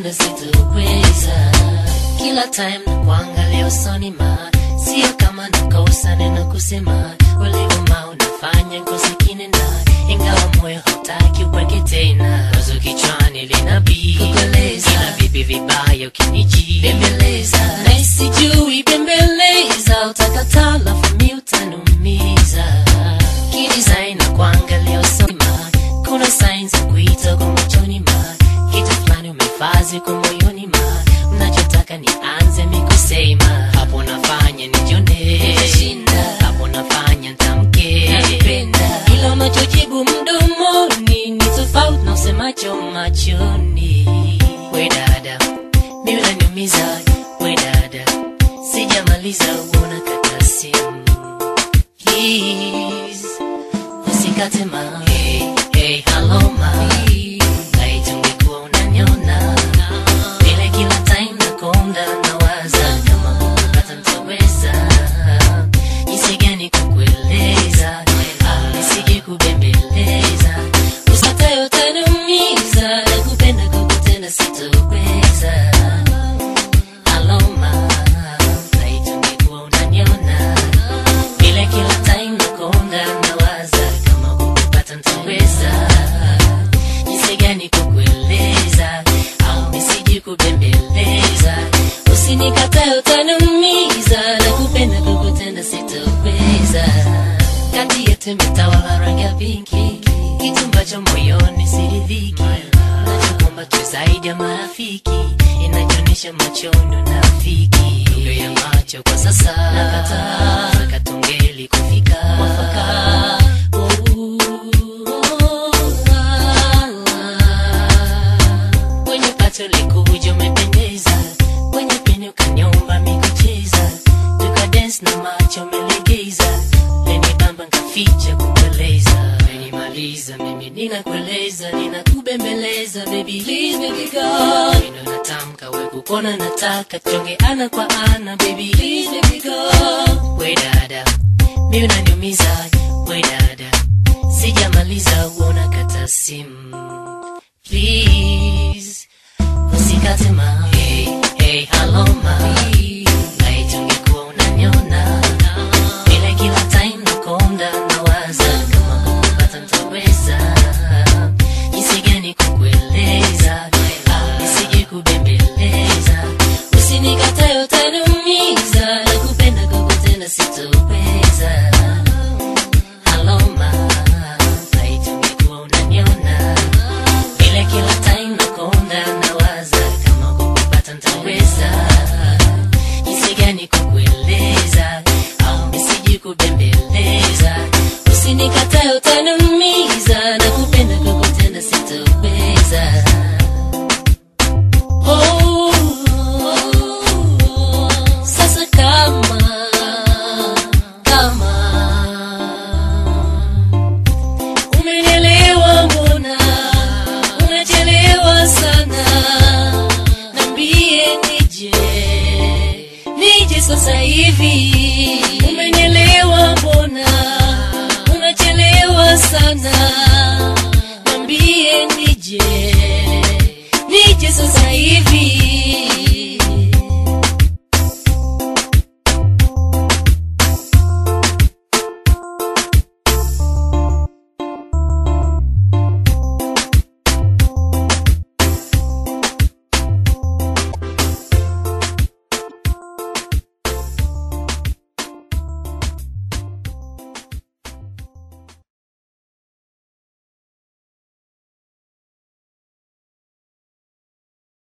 kukutenda sitoweza kila time na kuangalia usoni ma sio kama nakosa neno kusema ulivuma unafanya nkosekine na ingawa moyo hautaki upweke tena wazo kichwani linabii kukueleza ila vipi vibaya ukiniji bembeleza na isijui bembeleza utakataa lafu mi utanumiza kidesign na kuangalia usoni ma kuna sign za kuita kwa machoni ma kitu fulani umefazi kwa moyoni ma mnachotaka nianze mikusema hapo nafanya nijone hapo nafanya ntamke ila unachojibu mdomoni ni tofauti na usemacho machoni we dada mi unaniumiza we dada sijamaliza uona kata simu please usikate ma hey, hey, hello ma naitungekuwa unanyona vile kila time nakonda nawaza kama kukupata ntaweza jinsi gani kukueleza au nisije kubembeleza usatayo utaniumiza na kupenda kukutenda sitoweza aloma naitungekuwa unanyona vile kila time nakonda nawaza kama kukupata ntaweza jinsi gani kukueleza au nisiji kubembeleza usinikatae utaniumiza na kupenda kukutenda sitoweza kati yetu imetawala rangi ya pinki kitu ambacho moyoni siridhiki nachokwamba tu zaidi ya marafiki inachoonyesha machoni unafiki lugha ya macho kwa sasa nakataa katungeli kufika mwafaka kwenye pato likuja umependeza kwenye peni ukanyomba mikucheza tukadens na macho umelegeza lenibamba nkaficha kukueleza menimaliza mimi ninakueleza ninakubembeleza baby please baby go Neno natamka we kukona nataka tuonge ana kwa ana baby please baby go we dada mi unaniumiza we dada sijamaliza uona kata simu please usikate ma hey, hey, hello ma naitungekuwa unanyona vile kila time nakonda nawaza kama kukupata ntaweza jinsi gani kukueleza au nisije kubembeleza usinikatae utaniumiza na kupenda kukutenda sitoweza aloma naitungekuwa unanyona vile kila time nakonda nawaza kama kukupata ntaweza jinsi gani kukueleza au nisiji kubembeleza usinikatae utaniumiza na kupenda kukutenda sitoweza Oh, sasa kama kama umenielewa mbona umechelewa sana nambie nije nije sasa hivi umenielewa mbona umechelewa sana nambie nije nije sasa hivi